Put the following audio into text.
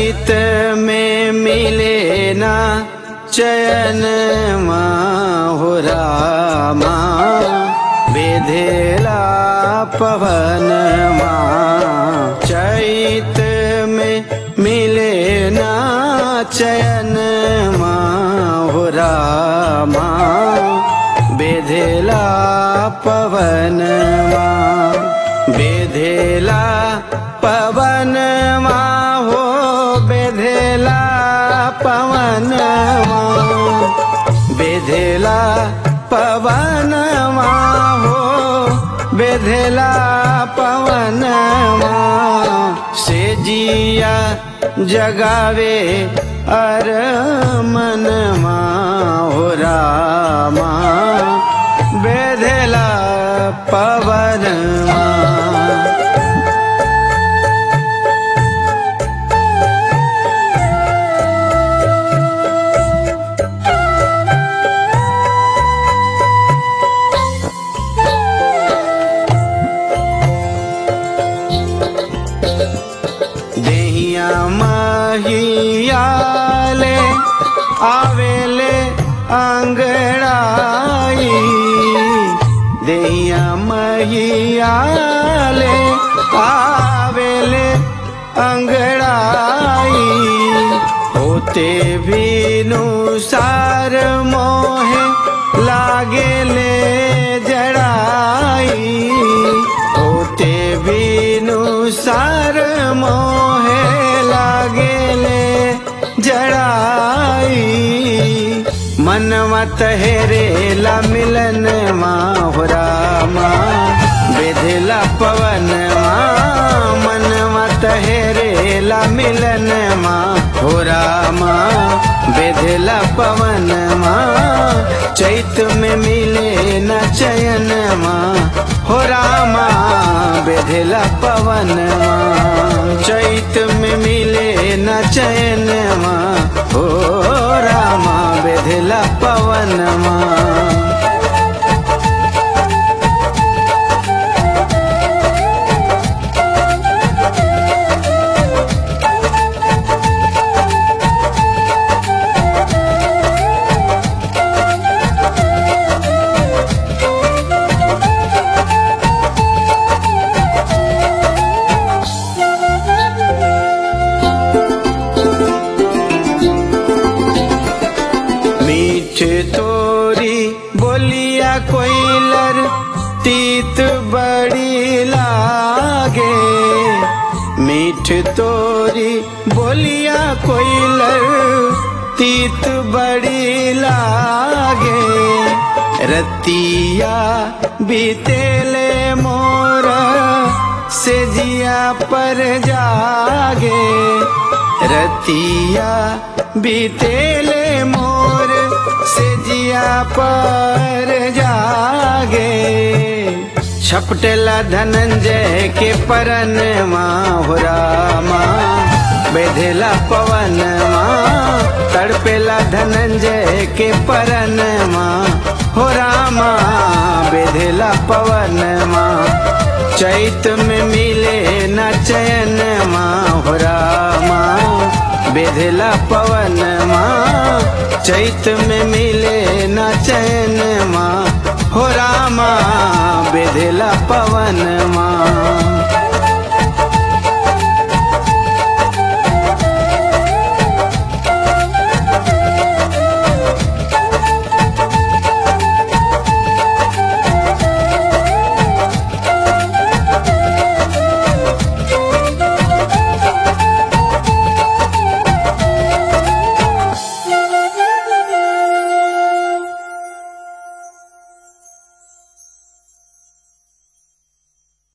चैत में मिले ना चयन हो रामा बेधेला पवन चैत में मिले ना चयन हो रामा बेधेला पवन बेधेला पवन हो बेधेला पवन बेधेला पवन हो बेधेला पवन से जिया जगावे अर मन हो रामा बेधेला पवन देहिया महियाले आवेले अंगड़ाई देहिया महियाले आवेले अंगड़ाई होते भी नुसार मोहे लागेले जड़ाई होते भी नुसार मोहे लागेले जड़ाई मनवा तहरेला मिलन माहुरा बेधला पवन मनवा तहरेला मिलन हो रामा बेधला पवन चैत में मिले न चयन हो रामा बेधला पवन चैत में मिले न चयन हो रामा बेधला पवन मीठ तोरी बोलिया कोइलर तीत बड़ी लागे मीठ तोरी बोलिया कोइलर तीत बड़ी लागे रतिया बीतेले मोर से जिया पर जागे रतिया बीतेले मोर से जिया पर जागे छपटेला धनंजय के परन हो रामा बेधेला पवन तड़पेला धनंजय के परन हो रामा बेधेला पवन चैत में मिले न चयन हो रामा बेधेला पवन चैत में मिले न चैन हो रामा बेधेला पवन